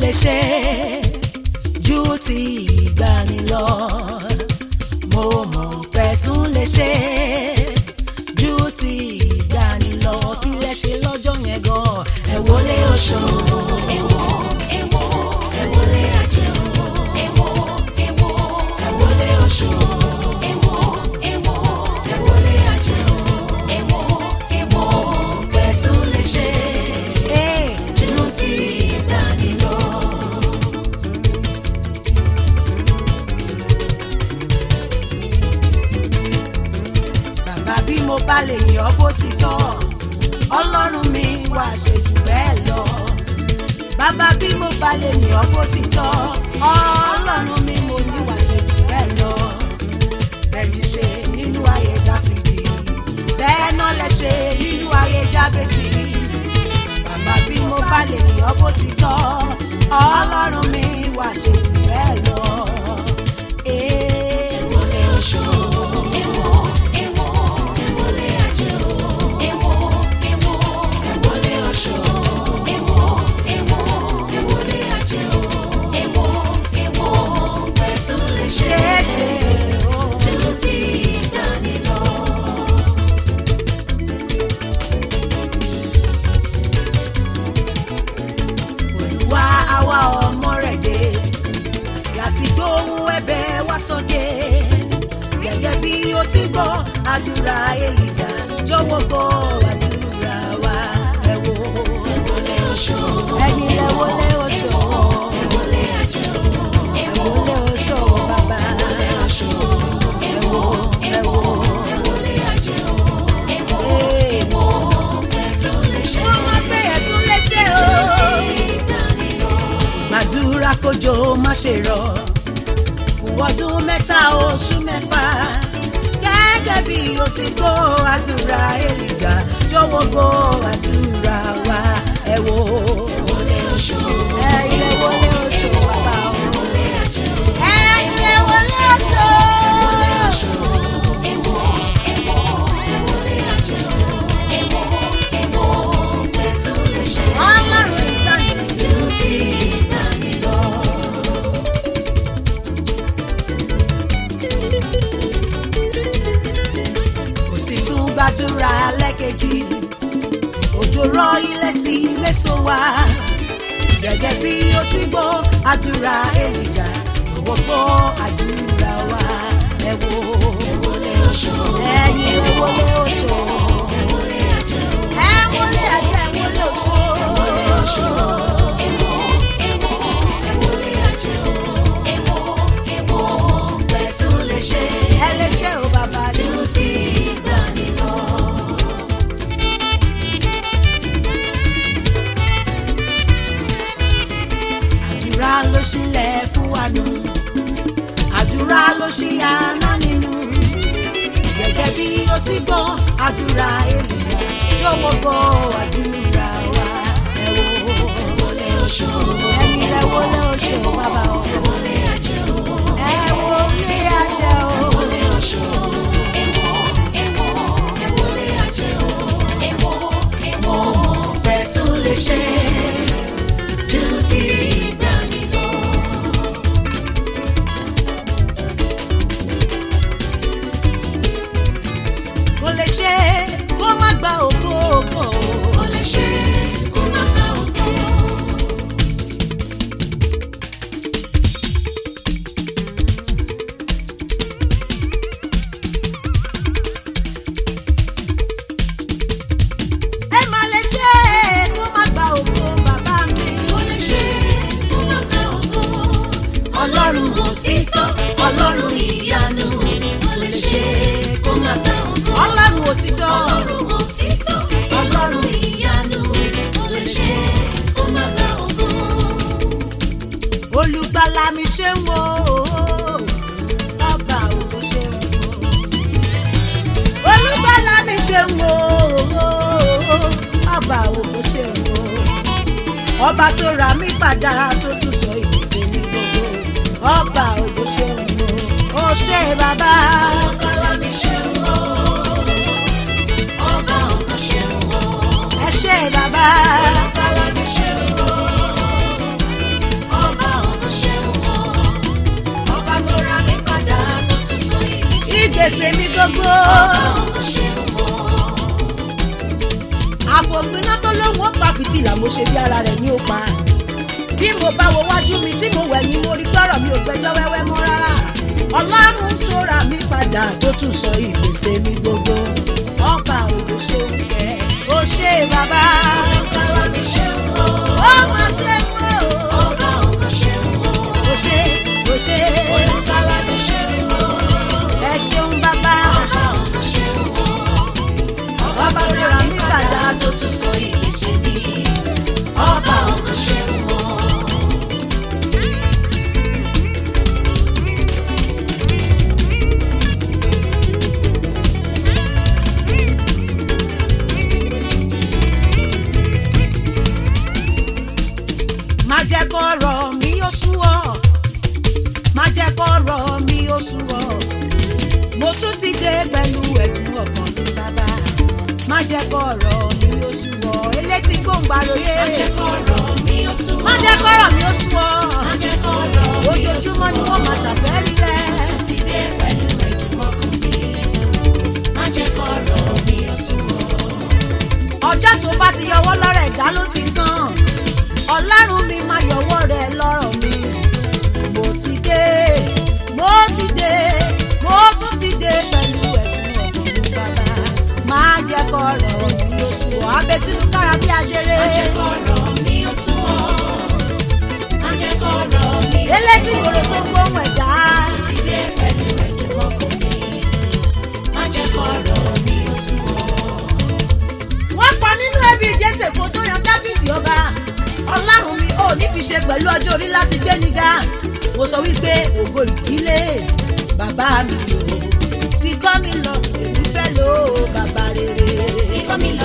lè ṣe ju ti ìgbani lọ mo mọ̀ pé tún lè ṣe ju ti ìgbani lọ kí lẹ ṣe lọ́jọ́ yẹn gan ẹ wọlé oṣù ẹ wọlé ajé ẹ wọlé oṣù ẹ wọlé ajé mo mọ̀ pé tún lè ṣe ju ti ìgbani lọ. bàbá bí mo bá lè yọ bó ti tọ́ ọlọ́run mi wá ṣe jù bẹ́ẹ̀ lọ. bàbá bí mo bá lè yọ bó ti tọ́ ọlọ́run mi mo ní wá ṣe jù bẹ́ẹ̀ lọ. bẹ́ẹ̀ ti ṣe nínú ayé dáfídì bẹ́ẹ̀ náà lẹ ṣe nínú ayé jábẹ́sì. bàbá bí mo bá lè yọ bó ti tọ́ ọlọ́run mi wá ṣe jù bẹ́ẹ̀ lọ. Ee, wọlé oṣù. wọlé oṣù. ṣeéṣe o ti dání lọ. olùwà àwa ọmọ rẹ̀ dé láti gbóhùn ẹ̀bẹ̀ wá sókè gẹ́gẹ́ bí o ti gbọ́ àdúrà èlìjà jọ̀wọ́ gbọ́ àdúrà wa ẹ wò ẹ̀yin lẹ wọlé oṣù ẹ wọlé oṣù bàbá ẹ wò ẹ wò ee mo mọ̀ pé ẹ tún lè ṣe o gbàdúrà kójò má ṣe rọ̀ fún ọdún mẹ́ta oṣù mẹ́fà gẹ́gẹ́ bí o ti gbọ́ àdúrà èlìjà jọ̀wọ́ gbọ́ àdúrà wa ẹ wò ẹ ilé wọlé oṣù bàbá o ẹ ilé wọlé oṣù. ọlọ́run ìgbàlejò ti ìgbàlè lọ. kò sì tún gbàdúrà lẹ́kẹ̀jì òjò rọ ilẹ̀ tí mẹ́sàn wá gẹ́gẹ́ bí ó ti gbọ́ àdúrà èlìjà jọ̀wọ́ gbọ́ àdúrà wa ẹ wò ẹ̀yin ẹ wọlé oṣù ẹ wọlé ajé ẹ wọlé oṣù. ẹ lè ṣe o bàbá dúró tí ìgbàanì lọ. àdúrà ló ṣílẹ̀kùn àánú àdúrà ló ṣí àná nínú gẹ́gẹ́ bí ó ti gbọ́ àdúrà èlìyà jọ̀wọ́ gbọ́ àdúrà wa ẹ wò ẹ̀yin lẹ wọlé oṣù bàbá o ẹ wọlé ajé o mo mọ̀ pé tún lè ṣe ju ti ìgbàanì lọ. kò lè ṣe kó má gba ògo ògo. kò lè ṣe kó má gba ògo. ẹ má lè ṣe kó má gba ògo bàbá mi. kò lè ṣe kó má gba ògo. ọlọ́run òtítọ́ ọlọ́run ìyanu kò lè ṣe kó má gba ògo. ọlọ́run òtítọ́ ọlọ́run òtítọ́ ọlọ́run ìyanu kò lè ṣe kó má gba ògo. olùgbàlà mi ṣe ń wo ọba ògo ṣe ń wo olùgbàlà mi ṣe ń wo ọba ògo ṣe ń wo ọba tó ra mí padà tó tún sọ ìgbésẹ̀ mi gbogbo ọba ògo ṣe ń wo ó ṣe bàbá. olùgbàlà mi ṣe ń wo ọba ògo ṣe ń wo ẹ ṣe bàbá. olùgbàlà mi ṣe ń wo ìgbésẹ̀ mi gbogbo. àfòpiná tó lóun ó pa fìtílà mo ṣe bí ara rẹ̀ ní ó pa. bí mo bá wo wájú mi tí mo wẹ̀ ni mo rí gbọ́rọ̀ mi ò gbẹ́jọ́ wẹ́wẹ́ mọ́ rárá. ọlọ́run tó ra mi padà tó tún sọ ìgbésẹ̀ mi gbogbo. ọba òwò ṣe ń kẹ́ ó ṣe bàbá. ó máa ṣe mọ́ o. ó ṣe ó ṣe ẹ ṣeun bàbá. bàbá tó ra mi padà tó tún sọ ìgbésẹ̀ mi. ọba òwò ṣe ń mọ́. má jẹ́ kọ́rọ̀ mi ó sú ọ má jẹ́ kọ́rọ̀ mi ó sú ọ mo tún ti dé pẹ̀lú ẹ̀dùn ọkàn mi bàbá má jẹ́ kọ́rọ̀ mi ó sú ọ elétí gbòǹgbàròyé má jẹ́ kọ́rọ̀ mi ó sú ọ ojoojúmọ́ ni wọ́n máa ṣàfẹ́rí rẹ̀ ọjọ́ tó bá ti yọwọ́ lọ́rọ̀ ẹ̀dá ló ti tán ọlọ́run mi máa yọwọ́ rẹ̀ lọ́rọ̀ mi mo ti dé mo ti dé mo tún ti dé pẹ̀lú ẹ̀dùn ọ̀gbìn mi bàbá máa jẹ́ kọ́rọ̀ mi oṣù abẹ́tínú kára bí ajere elétí ìgboro tó ń gbóhùn ẹ̀dá wọ́n pa nínú ẹbí jésè kó tó yan dáfídì ọba ọlọ́run mi ò ní fi ṣe pẹ̀lú ọjọ́ orí láti gbé nígà mo sọ wípé ògo ìdílé bàbá mi ò fi kọ́ mi lọ èmi fẹ́ lò ó bàbá rere.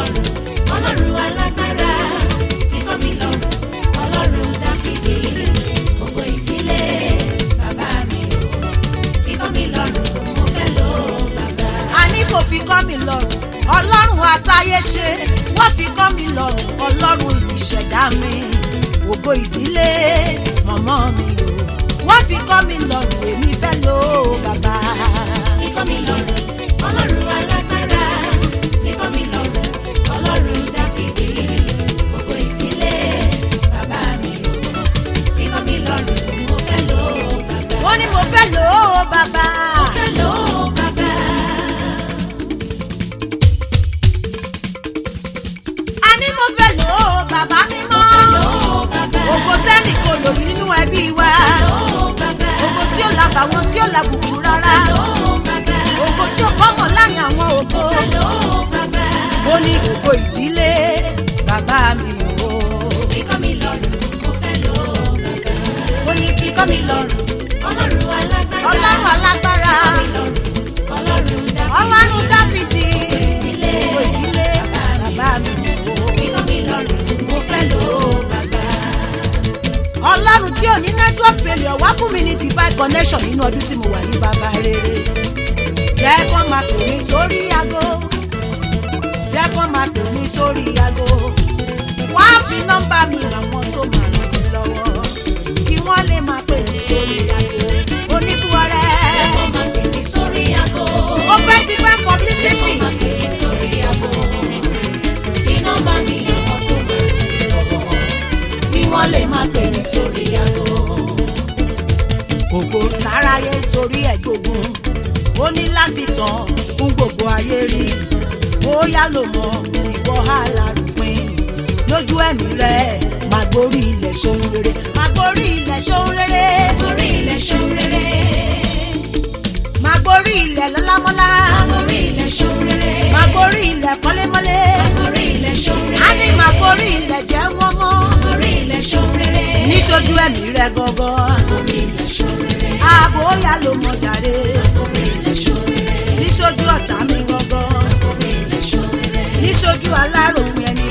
àní kò fi kọ́ mi lọ́rùn ọlọ́run àtayé ṣe wọ́n fi kọ́ mi lọ́rùn ọlọ́run ìṣẹ̀dá mi ògo ìdílé mọ̀mọ́ mi o wọ́n fi kọ́ mi lọ́rùn èmi fẹ́ lò ó bàbá. wọ́n ní mo fẹ́ lò ó bàbá. àní mo fẹ́ lò ó bàbá mímọ́. ògo tẹ́nì kò lòdì nínú ẹbí wa. ògo tí ó la bàwọn tí ó la bùkún rárá. ògo tí ó kọ́mọ̀ láàrin àwọn ògo. ó ní ògo ìdílé bàbá mi o. ó ní fi kọ́ mi lọ́rùn. ọlọ́run alágbára. ọlọ́run dáfídì. ògo ìdílé bàbá mi o. mo fẹ́ lò ó bàbá. ọlọ́run tí ò ní network failure wá fún mi ní divine connection nínú ọdún tí mo wà ní bàbá rere. jẹ́ kó máa pè mí sórí aago. jẹ́ kó máa pè mí sórí aago. wá fi nọ́mbà mi àwọn tó máa ràn mí lọ́wọ́. kí wọ́n lè máa pè mí sórí aago. oníbuọrẹ. ó fẹ́ ti fẹ́ publicity. kí wọ́n lè máa pè mí sórí aago. ògo táráyé torí ẹ̀ gbógun ó ní láti tàn fún gbogbo ayé rí bóyá ló mọ ìwọ alárùpin lójú ẹ̀mí rẹ̀ máa gborí ilẹ̀ ṣohun rere máa gborí ilẹ̀ ṣohun rere máa gborí ilẹ̀ lọ́lámọ́lá máa gborí ilẹ̀ kọ́lémọ́lé á ní máa gborí ilẹ̀ jẹ́ wọ́n mọ́ níṣojú ẹ̀mí rẹ̀ gangan ààbò yà ló mọ̀ jàre níṣojú ọ̀tá mi gangan níṣojú aláròpin ẹni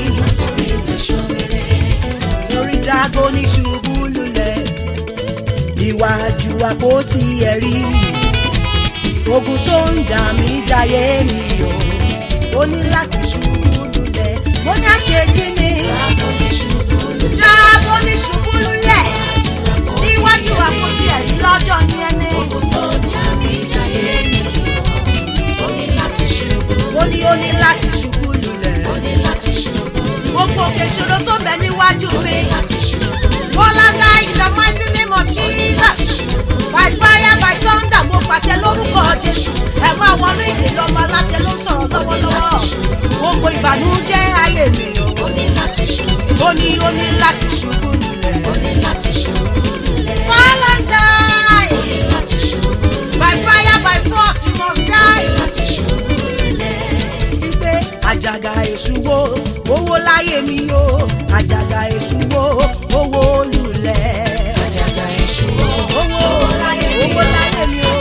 lórí dragoni ṣubú lulẹ̀ níwájú àpótí ẹ̀rí ogun tó ń jà mí jayé mi o ó ní láti ṣubú lulẹ̀ mo ní àṣeyí ni dragoni ṣubú lulẹ̀ níwájú àpótí ẹ̀rí lọ́jọ́ ní ẹni níwájú mi. Bọ́láńdà in the mighty name of Jesus. By fire by thunder mo pàṣẹ lórúkọ Jésù. Ẹ máa wọnú ìdè lọ́mọ aláṣẹ ló ń sọ̀rọ̀ lọ́wọ́lọ́wọ́. Gbogbo ìbànújẹ́ ayé mi o. Ó ní ó ní láti ṣubú nílẹ̀. Bọ́láńdà by fire by force you must die. Wípé àjàgà èṣù wo owó láyé mi o. Àjàgà èṣù wo owó lulẹ̀. Owó owó láyé mi o.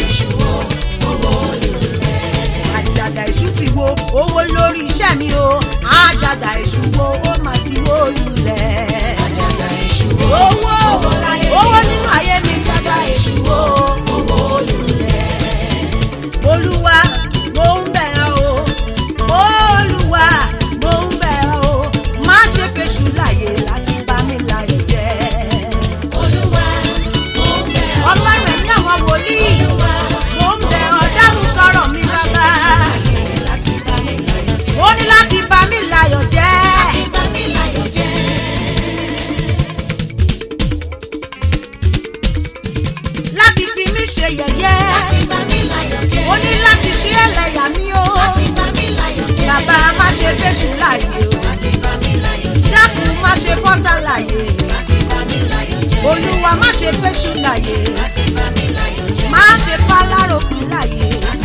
àjàgà èṣù ti wo owó lórí iṣẹ́ mi o àjàgà èṣù wo ó mà ti wó lulẹ̀. owó owó nínú ayé mi àjàgà èṣù wo owó lulẹ̀. olúwa mo ń bẹ̀ ọ́ o olúwa mo ń bẹ̀ ọ́ o má ṣe fèṣù láyè láti bá mi láyè jẹ́. ọlọ́run ẹ̀mí àwọn wòlíì mo ń bẹ̀ ọ́ dáhùn sọ̀rọ̀ mi bàbá ó ní láti bá mi láyọ̀ jẹ́. láti fi mí ṣe yẹ̀yẹ́ ó ní láti ṣí ẹlẹ́yà mi o bàbá má ṣe fèṣù láàyè o dákun má ṣe fọ́tà láàyè olúwa má ṣe fèṣù láàyè má ṣe fáláròpin láàyè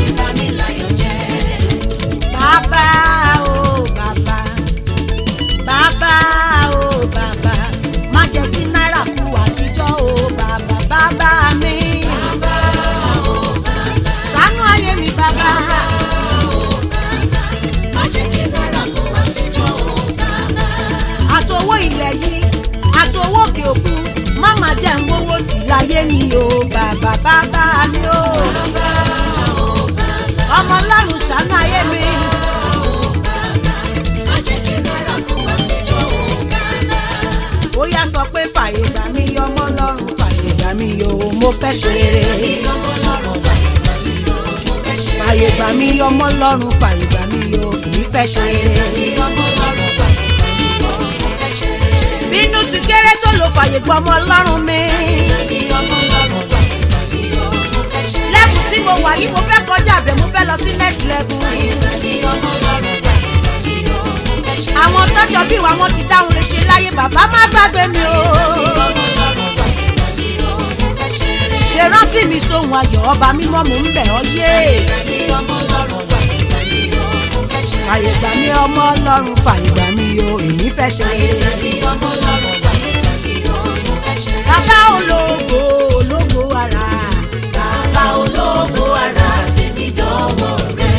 bàbá o bàbá bàbá o bàbá má jẹ́ kí náírà kú àtijọ́ o bàbá bàbá mi ṣàánú ayé mi bàbá àtowó ilẹ̀ yìí àtowó òkè òkun má má jẹ́ ń wówó tì láyé mi o bàbá bàbá mi o ọmọ ọlọ́run ṣàánú ayé mi. ó yá sọ pé fàyè gbà mí ọmọ ọlọ́run fàyè gbà mí o mo fẹ́ ṣe rere. fàyè gbà mí ọmọ ọlọ́run fàyè gbà mí o èmi fẹ́ ṣe rere. bínú ti kéré tó lò fàyè gbà ọmọ ọlọ́run mi. lẹ́bù tí mo wà yìí mo fẹ́ kọjá àbẹ̀ mo fẹ́ lọ sí next level. àwọn tọ́jọ́ bí wa wọ́n ti dáhùn lè ṣe láyé bàbá má gbàgbé mi o. ṣe rántí mi sóhun ayọ̀ ọba mímọ́ mò ń bẹ̀ ọ́ yé. fàyè gbà mí ọmọ ọlọ́run fàyè gbà mí o èmi fẹ́ ṣe rere. bàbá ológo ológo ara bàbá ológo ara tèmi dọ́wọ́ rẹ̀.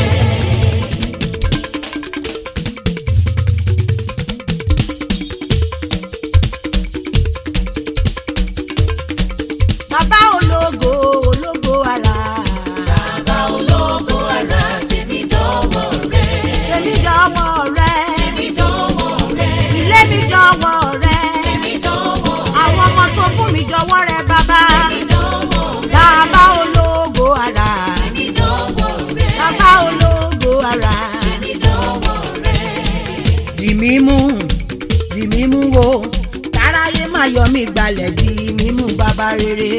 bàbá ológo ológo ara. bàbá ológo ara tèmi dọ́wọ́ rẹ̀. tèmi dọ́wọ́ rẹ̀. tèmi dọ́wọ́ rẹ̀. ilé mi dọ́wọ́ rẹ̀. tèmi dọ́wọ́ rẹ̀. àwọn ọmọ tó fún mi dọ́wọ́ rẹ̀ bàbá. tèmi dọ́wọ́ rẹ̀. bàbá ológo ara. tèmi dọ́wọ́ rẹ̀. bàbá ológo ara. tèmi dọ́wọ́ rẹ̀. dì mí mú dì mí mú wo káráyé má yọ mí gbalẹ̀ dì mí mú bàbá rere.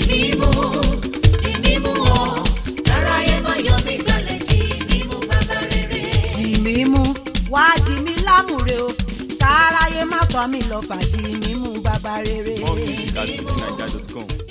dì mí mú wá dì mí lámùrè o káráyé má tọ́ mi lọ fà dì mí mú bàbá rere. More music at fujininja.com.